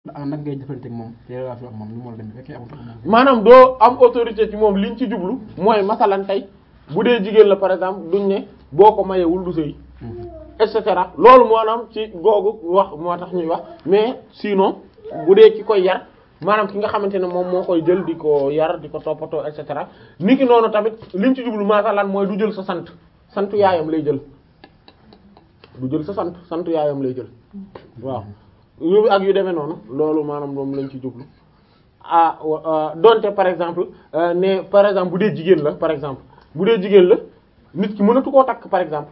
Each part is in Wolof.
ah nag ngay jëflanteeg moom te relation ak moom ni mu war a demee fekkee amul moom. maanaam doo am autorité ci moom liñ ci jublu mooy masalan tey bu dee jigéen la par exemple duñ ne boo ko mayewul du sëy et cetera loolu maanaam ci googu wax moo tax ñuy wax mais sinon bu dee ki koy yar maanaam ki nga xamante ne moom moo koy jël di ko yar di ko toppatoo et cetera niki noonu tamit liñ ci jublu masalan mooy du jël sa sant sant yaayam lay jël du jël sa sant sant yaayam lay jël waaw yu ak yu demee noonu loolu maanaam moom lañ ci jublu ah wa- donte par exemple euh, ne par exemple bu dee jigéen la par exemple bu dee jigéen la nit ki mënatu koo takk par exemple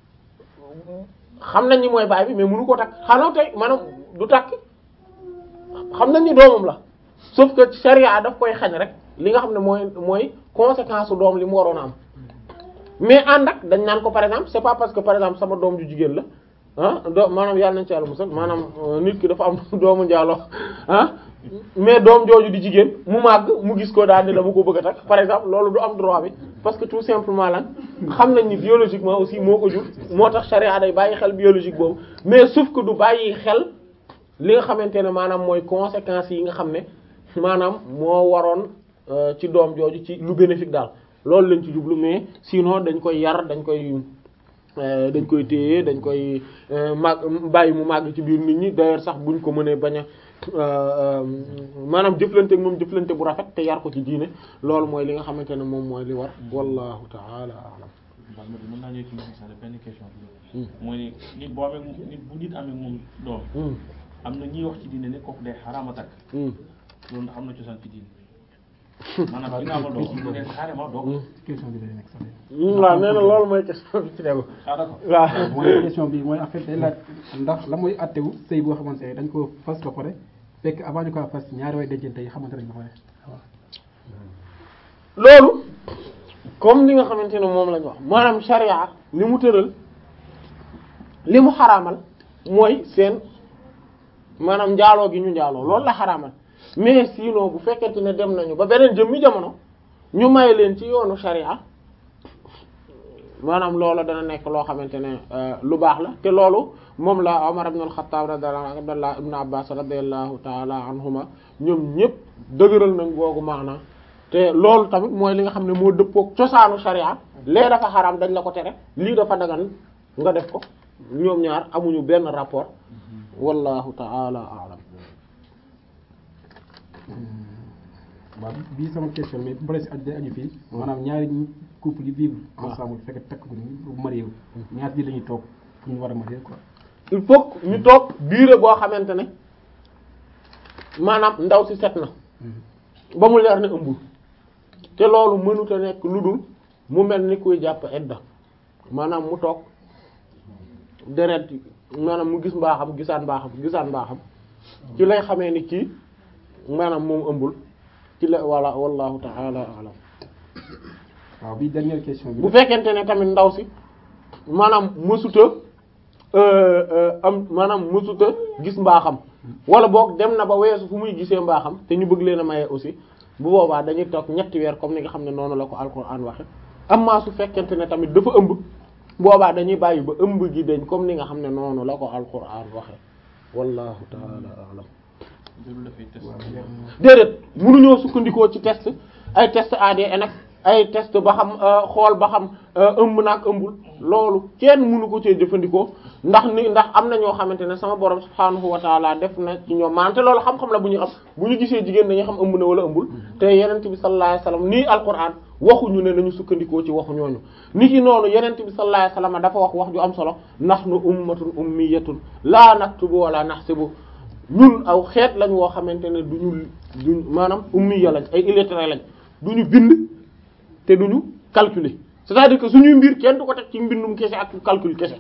xam nañ ni mooy baay bi mais mënu koo takk xanaa tey maanaam du takk xam nañ ni doomam la sauf que charia daf koy xañ rek li nga xam ne mooy mooy conséquence su doom li mu waroon a am mais ànd ak dañ naan ko par exemple c'est pas parce que par exemple sama doom ju jigéen la ah do maanaam yàlla nañ ci yàlla musal maanaam euh, nit ki dafa am doomu njaaloo ah mais doom jooju di jigéen mu màgg mu gis ko daal ni dama ko bëgg a takk par exemple loolu du am droit bi parce que tout simplement lan xam nañ ni biologiquement aussi moo ko jur moo tax charia day bàyyi xel biologique boobu mais sauf que du bàyyi xel li nga xamante ne maanaam mooy conséquences yi nga xam ne maanaam moo waroon euh, ci doom jooju ci lu bénéfique daal loolu lañ ci jublu mais sinon dañ koy yar dañ koy euh, dañ koy téye dañ koy euh, màgg bàyyi mu màgg ci biir nit ñi d'ailleurs sax buñ ko mënee bañ a euh, maanaam jëflante ak moom jëflante bu rafet te yar ko ci diine loolu mooy li nga xamante ne moom mooy li war wallahu ta'ala a'lam Mbal ma mën naa ñëw ci Moussa Sall benn question bi. mooy ni nit boo amee nit bu nit amee moom doom. Hmm. am na ñuy wax ci diine ne kooku day xaraama takk. Hmm. loolu ndax am na cosaan ci diine. maanaam ki nga amal doom ñu ne carrément doom. question bi lay nekk sax waaw nee na loolu mooy question bi ci tegu ah d'accord. waaw mooy question bi mooy en fait day laaj ndax la mooy attewu sëy boo xamante ne dañ ko fas ba pare fekk avant ñu ko fas ñaari way dencante yi xamante nañ ba pare loolu comme li nga xamante ne moom lañ wax maanaam sharia li mu tëral li mu xaraamal mooy seen maanaam njaaloo gi ñu njaaloo loolu la xaraamal mais sinon bu fekkente ne dem nañu ba beneen jëmmi jamono ñu may leen ci yoonu sharia maanaam loolu dana nekk loo xamante ne euh, lu baax la te loolu moom la Umar ibn al-Khattab radiyallahu anhu Abdullah ibn Abbas radiyallahu ta'ala anhuma ñoom ñëpp dëgëral nañ googu maana te loolu tamit mooy li nga xam ne moo dëppook cosaanu sharia lee dafa xaraam dañ la ko tere lii dafa dagan nga def ko ñoom ñaar amuñu benn rapport wallahu ta'ala a'lam waaw bii sama question mais bu paree si aju day aju fii maanaam ñaari couple yi vivre ensemble fekk takk ko ñu marié wu ñaar ji la ñuy toog pour ñu war a marié quoi il faut que ñu toog durée boo xamante ne maanaam ndaw si set na ba mu leer ne ëmbul te loolu mënut a nekk lu dul mu mel ni kuy jàpp edda maanaam mu toog deret maanaam mu gis mbaaxam gisaan mbaaxam gisaan mbaaxam ci lay xamee ni kii maanaam moom ëmbul ci la wala wallahu ta'ala a'lam waaw bii dernière question bi bu fekkente ne tamit ndaw si maanaam mësuta am maanaam mësuta gis mbaaxam wala boog dem na ba weesu fu muy gisee mbaaxam te ñu bëgg leen a maye aussi bu boobaa dañuy toog ñetti weer comme ni nga xam ne noonu la ko alquran waxe amma su fekkente ne tamit dafa ëmb boobaa dañuy bàyyi ba ëmb gi dañ comme ni nga xam ne noonu la ko alquran waxe wallahu ta'ala a'lam loolu dafay test. déedéet mënuñoo sukkandikoo ci test ay test ADN ak ay test ba xam euh, xool ba xam euh, ëmb naag ëmbul loolu kenn mënu ko cee jëfandikoo ndax ni ndax am na ñoo xamante ne sama borom subhaanahu wa taala def na ci ñoom maanaam te loolu xam-xam la bu ñu xam bu ñu gisee jigéen dañuy xam ëmb na wala ëmbul te yenent bi sallallahu alayhi wasallam nii alquran waxuñu ne nañu sukkandikoo ci waxu ñooñu ni ki noonu yenent bi sallallahu alayhi wasallam dafa wax wax ju am solo nahnu ummatun ummiyatun la naktubu wala nahsibu ñun aw xeet lañ woo xamante ne duñu duñ maanaam ummiya lañ ay illettrés lañ duñu bind te duñu calculer c'est-à-dire que suñuy mbir kenn du ko teg ci mbindum kese ak calcul kese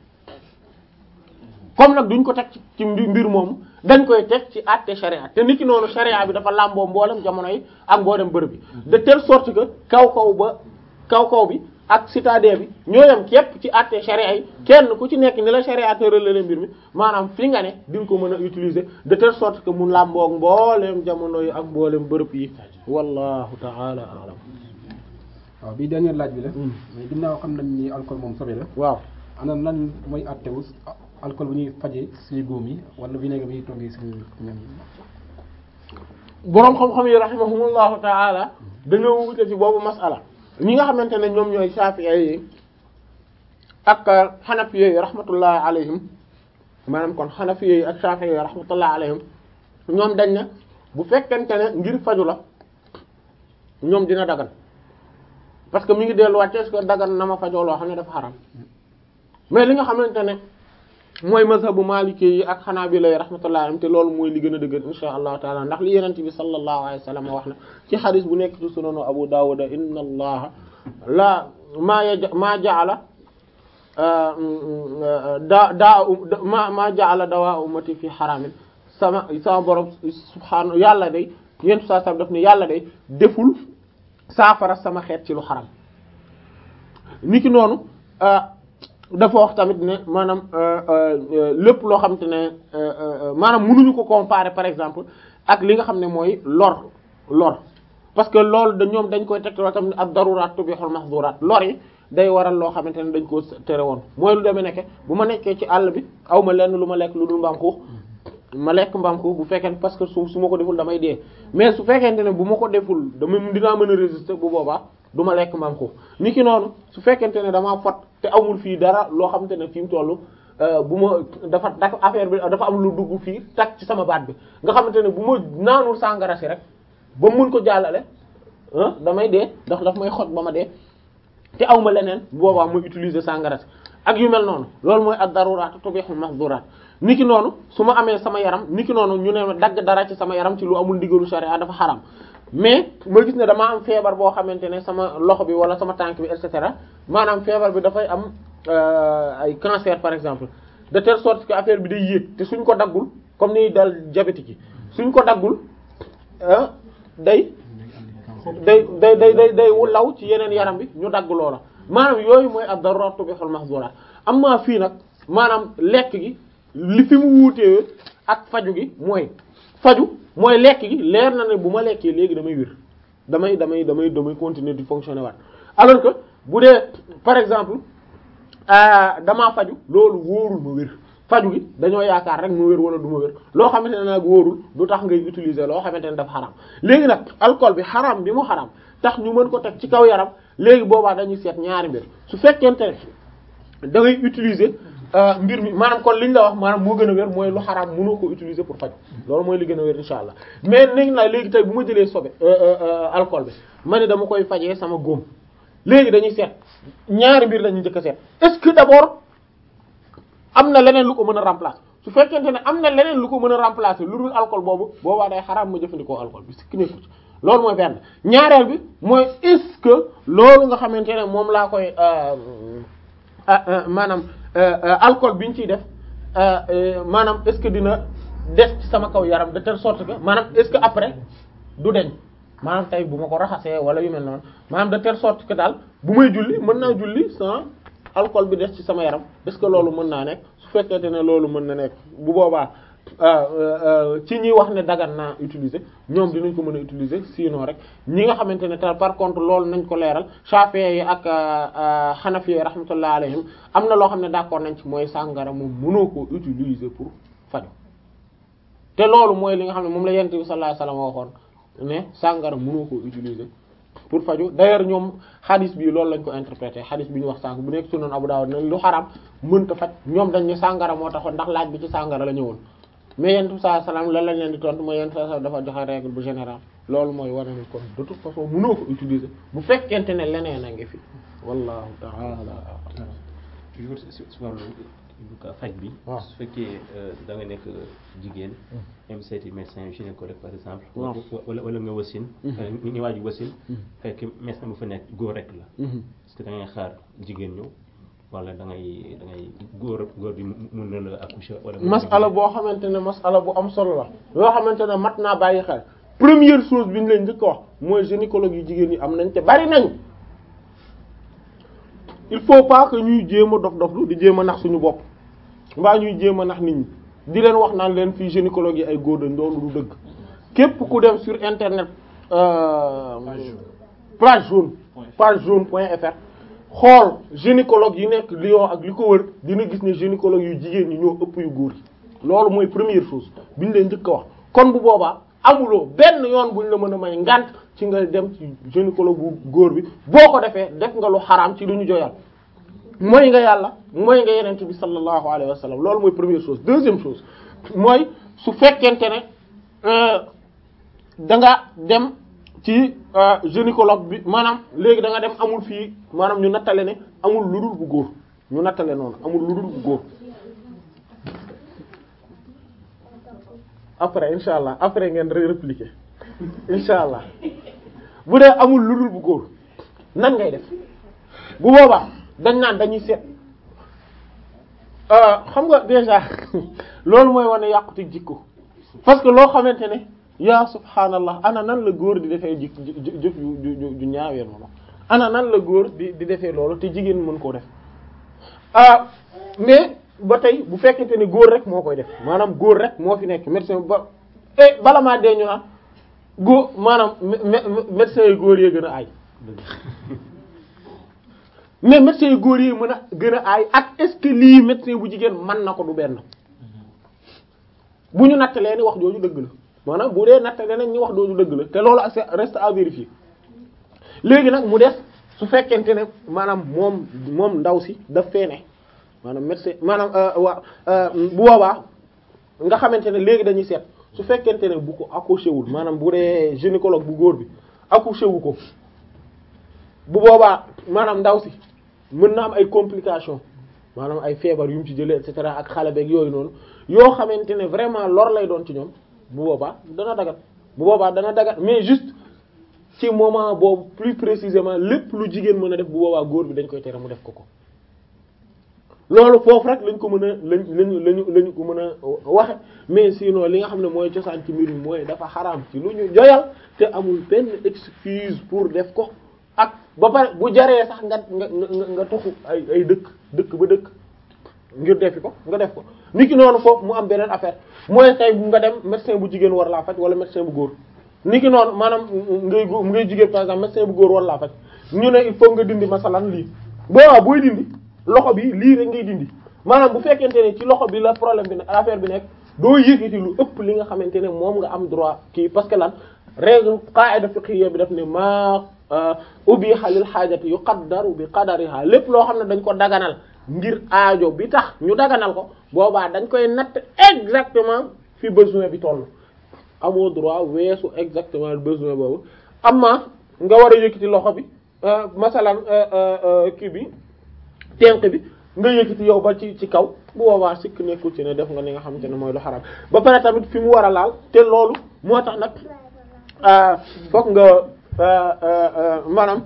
comme nag duñ ko teg ci ci mbi- mbir moomu dañ koy teg ci àtte charia te niki noonu charia bi dafa làmboo mboolem jamono yi ak mboolem bërëb bi de telle sorte que kaw kaw ba kaw kaw bi ak citadin bi ñoo yem képp ci àtte charia yi kenn ku ci nekk ni la charia tëralale mbir mi maanaam fi nga ne di nga ko mën a utiliser de telle sorte que mu làmboog mbooleem jamono yi ak mboolem bërëb yi wallahu ta'ala a'lam waaw bii dernière laaj bi la mais ginnaaw xam nañ ni alcool moom sobe la waaw ana lan mooy àttewu alcool bu ñuy fajee suñu góom yi wala vinaigre bi ñuy toggee suñu ñam yi boroom xam-xam yi rahimahumullahu taala dañoo wute ci boobu masala ñi nga xamante ne ñoom ñooy Shafi'i yi ak Hanafi yi rahmatullahi alayhim maanaam kon Hanafi yi ak Shafi'i yi rahmatullahi alayhim ñoom dañ ne bu fekkente ne ngir faju la ñoom dina dagan parce que mi ngi delluwaat est-ce que dagan na ma fajoo loo xam ne dafa xaram mais li nga xamante ne mooy mazhabu maliki yi ak xanaabila yi rahmatullahi alayhim te loolu mooy li gën a dëgër insha allahu taala ndax li yenente bi sallallahu alayhi wa sallam wax na ci xadis bu nekk ci sunanu abu dawud inna allaha la maa yaja maa jaala daa daa ma maa jaala dawaa ummati fi xaramin sama sama borom subhaanahu yàlla day yentu saa sam daf ne yàlla day deful saafara sama xeet ci lu xaram niki noonu dafa wax tamit ne maanaam lépp loo xam te ne maanaam mënuñu ko comparer par exemple ak li nga xam ne mooy lor lor parce que loolu da ñoom dañ koy tegtaloo tamit ak daruraat tubihul mahdurat lor yi day waral loo xamante ne dañ koo tere woon mooy lu demee nekke bu ma nekkee ci àll bi aw ma lenn lu ma lekk lu dul mbaam xuux ma lekk mbaam xuux bu fekkee parce que su su ma ko deful damay dee mais su fekkente ne bu ma ko deful dama dinaa mën a résister bu boobaa du ma lekk mbaam xuux ni ki noonu su fekkente ne damaa fot te amul fii dara loo xamante ne fi mu toll bu ma dafa dafa affaire bi dafa am lu dugg fii tak ci sama baat bi nga xamante ne bu ma naanul sàngara si rek ba mun ko jàllale ah damay dee ndax daf may xot ba ma dee te aw ma leneen boobaa muy utiliser sàngara si ak yu mel noonu loolu mooy ad-daruraat tubihul mahduraat niki noonu su ma amee sama yaram niki noonu ñu ne dagg dara ci sama yaram ci lu amul ndigalu sharia dafa xaram mais ma gis ne damaa am feebar boo xamante ne sama loxo bi wala sama tànk bi et cetera maanaam feebar bi dafay am ay cancer par exemple de telle sorte que affaire bi day yéeg te suñ ko daggul comme ni dal diabétique yi suñ ko daggul day day day day day day law ci yeneen yaram bi ñu dagg loola maanaam yooyu mooy ad-daruratu bihul mahdurat amma fii nag maanaam lekk gi li fi mu wuutee ak faju gi mooy faju mooy lekk gi leer na ne bu ma lekkee léegi damay wér damay damay damay damay continuer di fonctionner waat alors que bu dee par exemple damaa faju loolu wóorul ma wér faju gi dañoo yaakaar rek mu wér wala du ma wér loo xamante ne nag wóorul du tax ngay utiliser loo xamante ne dafa xaram léegi nag alcool bi xaram bi mu xaram tax ñu mën ko teg ci kaw yaram léegi boobaa dañuy seet ñaari mbir su fekkente ne da ngay utiliser mbir mi maanaam kon liñ la wax maanaam moo gën a wér mooy lu xaraam mënoo ko utiliser pour faj loolu mooy li gën a wér insha allah mais nañ la léegi tey bu ma jëlee sobe alcool bi ma ne dama koy fajee sama góom léegi dañuy seet ñaari mbir lañuy njëkk a seet est-ce que d'abord am na leneen lu ko mën a remplacer su fekkente ne am na leneen lu ko mën a remplacer lu dul alcool boobu boobaa day xaraam ma jëfandikoo alcool bi sikki nekku ci loolu mooy benn ñaareel bi mooy est-ce que loolu nga xamante ne moom laa koy maanaam alcool bi ñu ciy def maanaam est-ce que dina des ci sama kaw yaram de telle sorte que maanaam est-ce que après du deñ maanaam tey bu ma ko raxasee wala yu mel noonu maanaam de telle sorte que daal bu may julli mën naa julli sans alcool bi des ci sama yaram est-ce que loolu mën naa nekk su fekkente ne loolu mën na nekk bu boobaa ci ñi wax ne dagan naa utiliser ñoom dinañ ko mën a utiliser sinon rek ñi nga xamante ne te par contre loolu nañ ko leeral Shafi'i yi ak Hanafi yi rahmatullah alayhim am na loo xam ne d'accord nañ ci mooy sàngara moom mënoo ko utiliser pour faju te loolu mooy li nga xam ne moom la yonent bi sallallahu alayhi wasallam waxoon ne sàngara mënoo ko utiliser pour faju d'ailleurs ñoom xadis bi loolu lañ ko interprété xadis bi ñu wax sànq bu nekk sunan Abu Dawud ne lu xaram mënta faj ñoom dañ ne sàngara moo taxoon ndax laaj bi ci sàngara la ñëwoon mais yonent bi sallallahu alayhi wasallam lan lañ leen di tontu mooy yonent sallallahu alayhi wasallam dafa joxe règle bu général loolu mooy war ni kon de toute façon mënoo ko utiliser bu fekkente ne leneen a ngi fi wallahu ta'ala toujours si si wàllu faj bi. waaw su fekkee da nga nekk jigéen. même seeti médecin gynécologue par exemple. waaw wala wala nga wasin. ñu ñu waaju wasin. fekk médecin bu fa nekk góor rek la. parce que da ngay xaar jigéen ñëw wala da ngay da ngay góor góor bi mun na la accoucher wala. masala boo xamante ne masala bu am solo la yoo xamante ne mat naa bàyyi xel première chose bi ñu leen njëkk a wax mooy gynécologue yu jigéen ñi am nañ te bari nañ il faut pas que ñuy jéem a dof doflu di jéem a nax suñu bopp mbaa ñuy jéem a nax nit ñi di leen wax naan leen fii gynécologue yi ay góor dañ loolu du dëgg képp ku dem sur internet euh, page jaune page jaune point fr xool gynécologue yi nekk Lyon ak li ko wër dina gis ne gynécologue yu jigéen ñi ñoo ëpp yu góor yi loolu mooy première chose bi ñu leen njëkk a wax kon bu boobaa amuloo benn yoon buñ la mën a may ngant ci nga dem ci gynécologue bu góor bi boo ko defee def nga lu xaraam ci lu ñu joyal mooy nga yàlla mooy nga yenente bi sallallahu alayhi wa sallam loolu mooy première chose deuxième chose mooy su fekkente ne da nga dem ci gynécologue bi maanaam léegi da nga dem amul fii maanaam ñu nattale ne amul lu dul bu góor ñu nattale noonu amul lu dul bu góor après insha allah après ngeen répliquer insha allah bu dee amul lu dul bu góor nan ngay def bu boobaa dañ naan dañuy seet xam nga déjà loolu mooy wane yàquti jikko parce que loo xamante ne yaa subhaanallah ana nan la góor di defee jik jëf ju ju ju ñaawee noonu ana nan la góor di di defee loolu te jigéen mën koo def ah mais ba tey bu fekkente ne góor rek moo koy def maanaam góor rek moo fi nekk médecin ba eh bala maa dee ñu naan góor maanaam médecin yu góor yee gën a aay mais médecin yu góor yi mën a gën a aay ak est-ce que lii médecin bu jigéen mën na ko du benn bu ñu nattalee ni wax jooju dëgg la maanaam bu dee nattalee nañ ñu wax jooju dëgg la te loolu ak reste à vérifier léegi nag mu des su fekkente ne maanaam moom moom ndaw si daf fee ne maanaam médecin maanaam waa bu boobaa nga xamante ne léegi dañuy seet su fekkente ne bu ko accouché wul maanaam bu dee gynécologue bu góor bi accouché wu ko bu boobaa maanaam ndaw si mën na am ay complications maanaam ay feebar yu mu ci jëlee et cetera ak xale beeg yooyu noonu yoo xamante ne vraiment lor lay doon ci ñoom bu boobaa dana dagat bu boobaa dana dagat mais juste ci moment boobu plus précisément lépp lu jigéen mën a def bu boobaa góor bi dañ koy tere mu def ko ko loolu foofu rek lañ ko mën a lañ lañu lañu lañu ko mën a waxe mais sinon li nga xam ne mooy cosaan ci mbir mi mooy dafa xaraam ci lu ñu joyal te amul benn excuse pour def ko ak ba pare bu jaree sax nga nga nga nga toxu ay ay dëkk dëkk ba dëkk ngir defi ko nga def ko niki noonu foofu mu am beneen affaire mooy tey bu nga dem médecin bu jigéen war laa faj wala médecin bu góor niki noonu maanaam ngay ngay jigéen par exemple médecin bu góor war laa faj ñu ne il faut nga dindi masalan lii boobaa booy dindi loxo bi lii rek ngay dindi maanaam bu fekkente ne ci loxo bi la problème bi ne affaire bi nekk doo yëkkati lu ëpp li nga xamante ne moom nga am droit kii parce que lan règle qaida fiqhiyya bi daf ne maa ubiha lil xaajati yuqaddaru bi qadariha lépp loo xam ne dañ ko daganal ngir aajo bi tax ñu daganal ko boobaa dañ koy natt exactement fi besoin bi toll amoo droit weesu exactement besoin boobu amma nga war a yëkkati loxo bi masalan kii bi tenq bi nga yëkkati yow ba ci ci kaw bu boobaa sikk nekkul ci ne def nga li nga xamante ne mooy lu xaram ba pare tamit fi mu war a laal te loolu moo tax nag fokk nga maanaam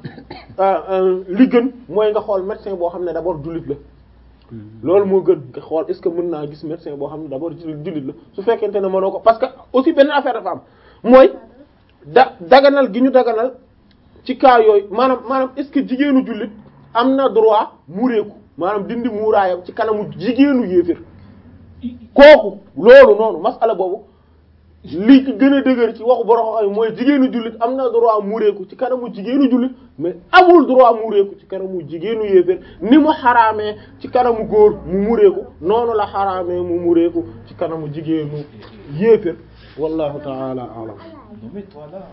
li gën mooy nga xool médecin boo xam ne d'abord jullit la loolu moo gën nga xool est-ce que mën naa gis médecin boo xam ne d'abord jullit la su fekkente ne mënoo ko parce que aussi benn affaire dafa am mooy da daganal gi ñu daganal ci cas yooyu maanaam maanaam est-ce que jigéenu jullit am na droit muureeku maanaam dindi muuraayam ci kanamu jigéenu yéefir kooku loolu noonu masala boobu li ci gën a dëgër ci waxu borom xam mooy jigéenu jullit am na droit muureeku ci kanamu jigéenu jullit mais amul droit muureeku ci kanamu jigéenu yéefir ni mu xaraamee ci kanamu góor mu muureeku noonu la xaraamee mu muureeku ci kanamu jigéenu yéefir wallahu ta'ala a'lam mais toi là.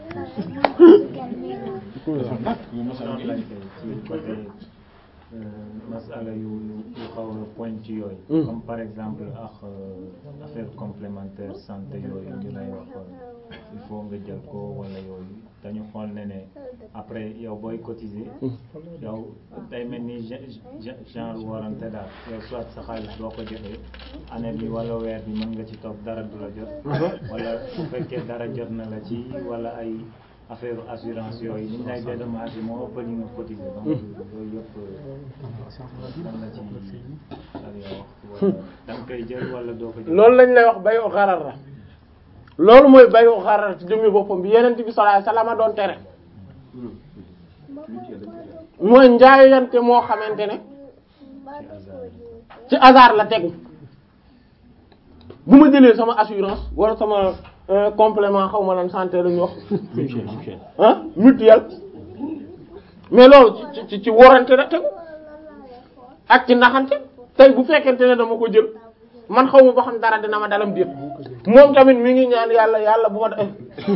masala yu yu xaw a point ci yooyu comme par exemple ak affaire complémentaire santé yooyu ñu lay wax il faut nga jël ko wala yooyu dañu xool ne ne après yow booy cotiser yow day mel ni genre warante daal yow soit sa xaalis boo ko joxee année bi wala weer bi mën nga ci toog dara du la jot wala su fekkee dara jot na la ci wala ay affaire assurance yooyu ni ñu lay dédommagé moo ëpp li nga cotisé donc yooyu yëpp lan la ci ak yow wax wala da nga koy jël wala doo ko jël loolu lañ lay wax bayu xarar la loolu mooy bayu xarar ci jëmmi boppam bi yeneen bi sallallahu alayhi wasallam doon tere mooy njaayante moo xamante ne ci hasard la tegu bu ma jëlee sama assurance wala sama complément xaw ma lan santé la ñu wax ah mutuelle mais loolu ci ci ci worante la tegu ak ci naxante tey bu fekkente ne dama ko jël man xaw ma ba xam dara dina ma dalam déet moom tamit mi ngi ñaan yàlla yàlla bu ma da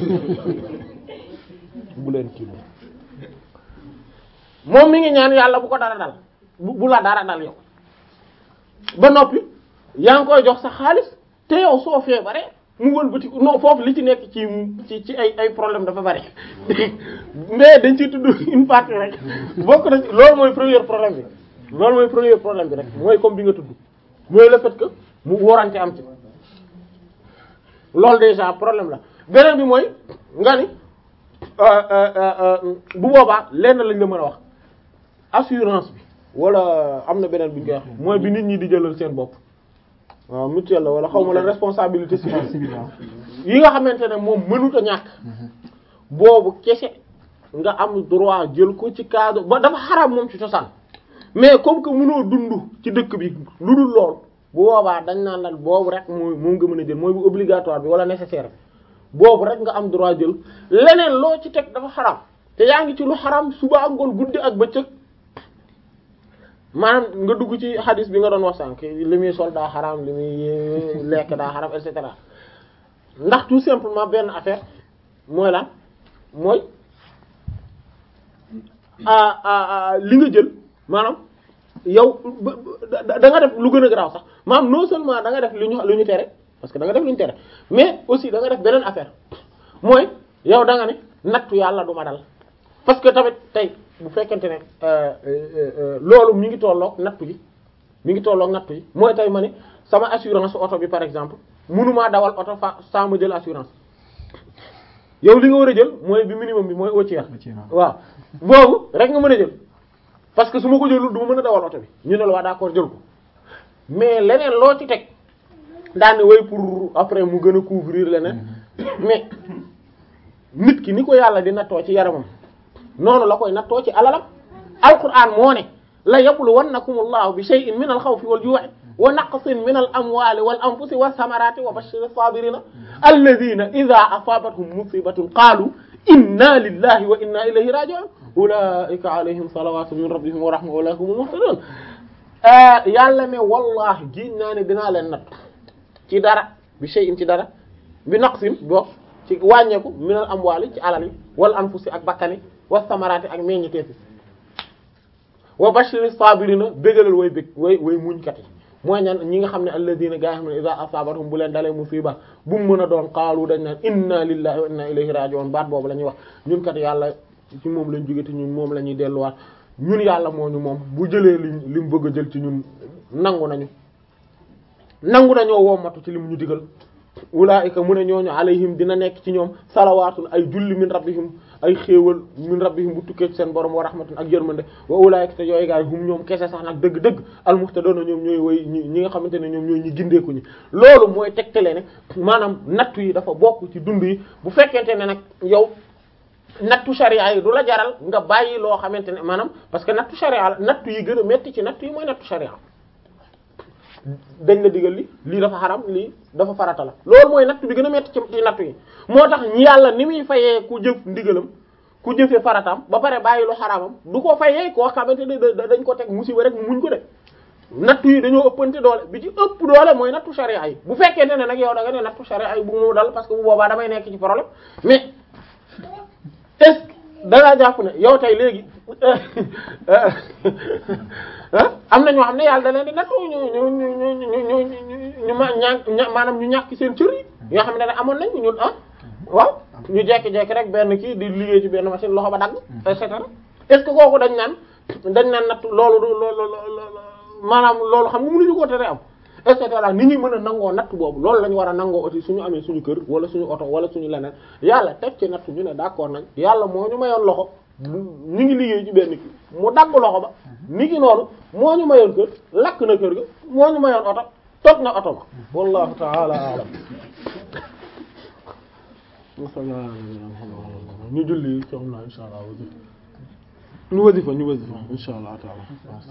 bu leen kii moom mi ngi ñaan yàlla bu ko dara dal bu bu la dara dal yow ba noppi yaa ngi koy jox sa xaalis te yow soo feebaree mu wëlbati ko non foofu li ci nekk ci ci ci ay ay problème dafa bari mais dañ ciy tudd une partie rek bokk na ci loolu mooy premier problème bi loolu mooy premier problème bi rek mooy comme bi nga tudd mooy le fait que mu warante am ci loolu déjà problème la beneen bi mooy nga ni bu boobaa lenn lañ la mën a wax assurance bi wala am na beneen bu ñu koy wax mooy bi nit ñi di jëlal seen bopp waaw mutuelle la wala xaw ma la responsabilité civile yi nga xamante ne moom mënut a ñàkk boobu kese nga am droit jël ko ci cadre ba dafa xaraam moom ci cosaan mais comme que mënoo dund ci dëkk bi lu dul lool bu boobaa dañ naan la boobu rek mooy moom nga mën a jël mooy bu obligatoire bi wala nécessaire bi boobu rek nga am droit jël leneen loo ci teg dafa xaraam te yaa ngi ci lu xaraam suba ak ngoon guddi ak bëccëg maanaam nga dugg ci hadis bi nga doon wax sànq li muy sol daa xaraam li muy lekk daa xaraam et cetera ndax tout simplement benn affaire mooy lan mooy li nga jël maanaam yow da nga def lu gën a garaaw sax maanaam non seulement da nga def lu ñu lu ñu tere parce que da nga def lu ñu tere mais aussi da nga def beneen affaire mooy yow da nga ne nattu yàlla du ma dal parce que tamit tey bu fekkente ne loolu mi ngi tolloog nattu yi mi ngi tolloog nattu yi mooy tey ma ne sama assurance oto bi par exemple mënumaa dawal oto fa sans ma jël assurance yow li nga war a jël mooy bi minimum bi mooy au tiers waaw boobu rek nga mën a jël parce que su ma ko jëlul du ma mën a dawal oto bi ñu ne la waa d'accord jël ko mais leneen loo ci teg daane way pour après mu gën a couvrir leneen mais nit ki ni ko yàlla di nattoo ci yaramam noonu la koy nattoo ci alalam alquran moo ne la yabluwannakum allahu bi shay'in min al xawfi wal ju'i wa naqsin min al amwali wal anfusi was samarati wa bashir as-sabirina alladhina idha asabathum musibatun qalu inna lillahi wa inna ilayhi raji'un ulaika alayhim salawatu min rabbihim wa rahma wa ulaika humul muhtadun yàlla ne wallahi giñ naa ne dinaa leen natt ci dara bi shay'in ci dara bi naqsin boo ci wàññeeku min al amwali ci alal yi wal anfusi ak bakkani was samarati ak meññiteefi wa bashiri sabirina bégalal way bég way way muñkat yi mooy ñan ñi nga xam ne alladina gaa yi xam ne iza asabatum bu leen dalee musiba bu mu mën a doon qaalu dañ naan inna lillahi wa inna ilayhi raji'un baat boobu la ñuy wax ñun kat yàlla ci moom lañ jóge te ñun moom la ñuy delluwaat ñun yàlla moo ñu moom bu jëlee li li mu bëgg a jël ci ñun nangu nañu nangu nañoo wommatu ci li mu ñu digal ulaa'ika mu ne ñooñu alayhim dina nekk ci ñoom salawaatun ay julli min rabbihim ay xéewal min rabbihim bu tukkee ci seen borom wa rahmatun ak yërmande wa ulaa'ika te yooyu gaay hum ñoom kese sax nag dëgg-dëgg almuhtadoona ñoom ñooy woy ñi ñi nga xamante ne ñoom ñooy ñi gindeeku ñi loolu mooy tegtale ne maanaam nattu yi dafa bokk ci dund yi bu fekkente ne nag yow nattu sharia yi du la jaral nga bàyyi loo xamante ne maanaam parce que nattu sharia la nattu yi gën a metti ci nattu yi mooy nattu sharia dañ la digal li lii dafa xaram lii dafa farata la loolu mooy nattu bi gën a metti ci ci nattu yi moo tax ñi yàlla ni muy fayee ku jëf ndigalam ku jëfee farataam ba pare bàyyi lu xaramam du ko fayee koo xamante ne dañ ko teg musiba rek mu muñ ko de nattu yi dañoo ëppante doole bi ci ëpp doole mooy nattu sharia yi bu fekkente ne nag yow da nga ne nattu sharia yi bu mu dal parce que bu boobaa damay nekk ci problème mais est-ce que da ngaa jàpp ne yow tey léegi am na ñoo xam ne yàlla da leen di nattu ñu ñu ñu ñu ñu ñu ñu ma ña maanaam ñu ñàkk seen cër yi yoo xam ne da amoon nañ ñun ah waaw ñu jekki-jekki rek benn kii di liggéey ci benn machine loxo ba dagg et cetera est-ce que kooku dañ naan dañ naan nattu loolu du loolu maanaam loolu xam nga mënuñu ko tere am et cetera ni ñuy mën a nangoo natt boobu loolu la ñu war a nangoo aussi suñu amee suñu kër wala suñu oto wala suñu leneen yàlla teg ci natt ñu ne d'accord nañ yàlla moo ñu mayoon loxo ñu ngi liggéey ci benn kii mu dagg loxo ba ni ki noonu moo ñu mayoon kër lakk na kër ga moo ñu mayoon oto toj na oto ba wallahu ta'ala a'lam ñu julli insha Allah ñu wasifa ñu wasifa insha Allah ta'ala